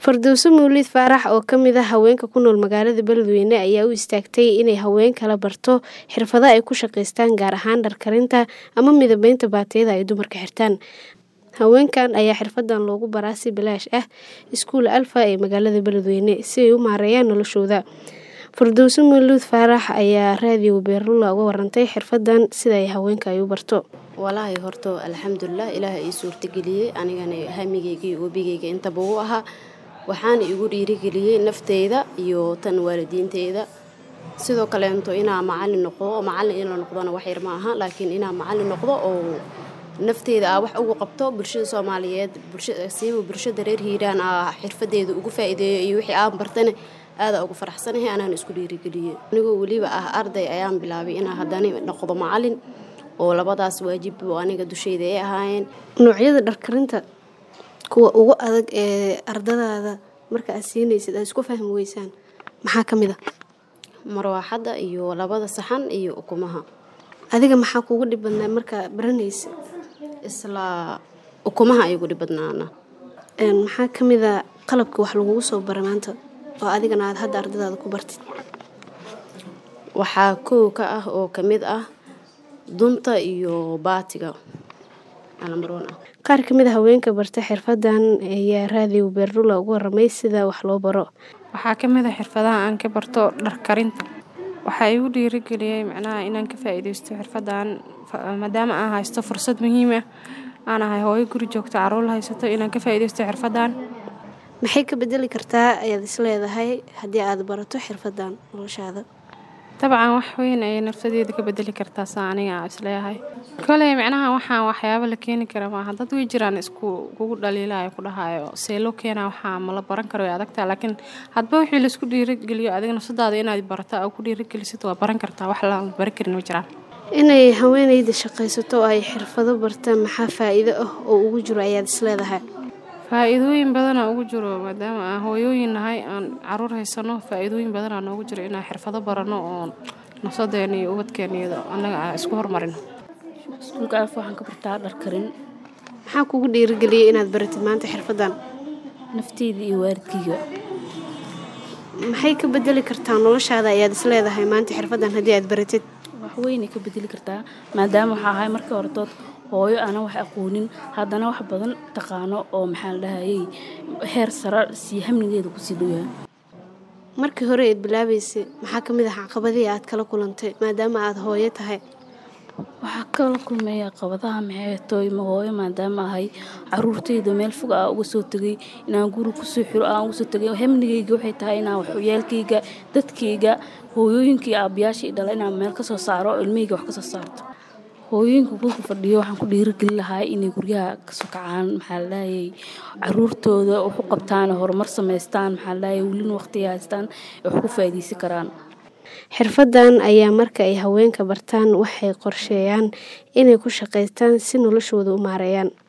Fardowso Mawlid Faarax oo ka mid ah haweenka ku nool magaalada Beledweyne ayaa u istaagtay inay haweenka la barto xirfado ay ku shaqaystaan gaar ahaan dhar karinta ama midabaynta baatiyada ay dumarka xirtaan. Haweenkan ayaa xirfadan loogu baraa si bilaash ah iskuul Alfa ee magaalada Beledweyne si ay u maareeyaan noloshooda. Fardowso Mawlid Faarax ayaa raadiyo Beerlula uga warantay xirfadan sida ay haweenka ay u barto. walaahi horto alxamdulilah ilaaha ii suurtageliyey anigana hamigeyga iyo webigeyga intaba u ahaa waxaana igu dhiirigeliyey nafteyda iyo tan waalidiinteyda sidoo kaleento inaa macalin noqdo macalin in la noqdona wax yar ma aha laakiin inaa macalin noqdo oo nafteyda aa wax ugu qabto bulshada soomaaliyeed siiba bulshada reer hiiraan aa xirfadeeda ugu faa'iideeyo iyo wixii aan bartana aada ugu faraxsanahay anaan isku dhiirigeliyey anigoo weliba ah arday ayaan bilaabay inaa haddana noqdo macalin oo labadaas waajib oo aniga dusheyda ay ahaayeen Noocyada dhar karinta kuwa ugu adag ee ardadaada marka aad siinaysid aad isku fahmi weysaan maxaa ka mid ah marwaaxadda iyo labada saxan iyo ukumaha adiga maxaa kuugu dhib badnaa markaa baranaysa isla ukumaha ay ugu dhib badnaana Een, maxaa ka mid a qalabka wax lagugu soo bara maanta oo adigana aad hadda ardadaada ku bartid waxaa kow ka ah oo ka mid ah dunta iyo baatiga alambaroon ah qaar ka mid a haweenka barta xirfadan ayaa raadiyo Beerlula uga waramay sida wax loo baro waxaa ka mid ah xirfadaha aan ka barto dhar karinta waxaa igu dhiirigeliyey macnaha inaan ka faa'iidaysto xirfadan fa- maadaama aan haysto fursad muhiim ah aan ahay hooyo guri joogto caruur haysato inaan ka faa'iidaysto xirfadan maxay ka bedeli kartaa ayaad isleedahay haddii aad barato xirfadan noloshaada dabcan wax weyn ayay nafsadeeda ka bedeli kartaa saa aniga aan isleeyahay koley macnaha waxaan waxyaabo la keeni kara maaha dad way jiraan isku kugu dhaliilaayo ku dhahayo see loo keenaa waxaa ma la baran karo way adagtaa laakiin hadba wixii laisku dhiirigeliyo adiga nafsadaada inaad barato aa ku dhiirigelisid waa baran kartaa wax la bari karin ma jiraan inay haweeneyda shaqaysato oo ay xirfado bartaan maxaa faa'iido ah oo ugu jiro ayaad isleedahay faa-iidooyin badanaa ugu jiro maadaama aan hooyooyin nahay aan caruur haysano faa-iidooyin badanaa noogu jiro inaan xirfado barano oon nafsadeena iyo ubadkeena iyado annaga aan isku hormarino iskuulka alfa waxaan ka bartaa dhar karin maxaa kugu dhiirigeliyey inaad baratid maanta xirfadan nafteyda iyo waalidkayga maxay ka bedeli kartaa noloshaada ayaad isleedahay maanta xirfadan haddii aad baratid wax weynay ka bedeli kartaa maadaama waxaa ahay markii horetood hooyo aanan wax aqoonin haddana wax badan taqaano oo maxaa la dhahayay heer sare sii hamnigeeda kusii dhowyahay markii hore eed bilaabaysay maxaa ka mid ah caqabadihii aad kala kulantay maadaama aad hooyo tahay waxaa kala kulmeeya qabadaha maxay tooy ma hooyo maadaama ahay caruurtayda meel fog aa uga soo tegay inaan guri kusoo xiro aan uga soo tegay hamnigayga waxay tahay inaan waxyaalkayga dadkayga hooyooyinkii aabayaashii dhala inaan meel kasoo saaro oo ilmahayga wax kasoo saarto hooyooyinka gurka fadhiyo waxaan ku dhiirigelin lahaa inay guryaha kasoo kacaan maxaa la dhahayay caruurtooda wax u qabtaan horumar samaystaan maxaa la dhahayay welina waqtiga haystaan ay wax ku faa'iidaysan karaan xirfadan ayaa marka ay haweenka bartaan waxay qorsheeyaan inay ku shaqaystaan si noloshooda u maareeyaan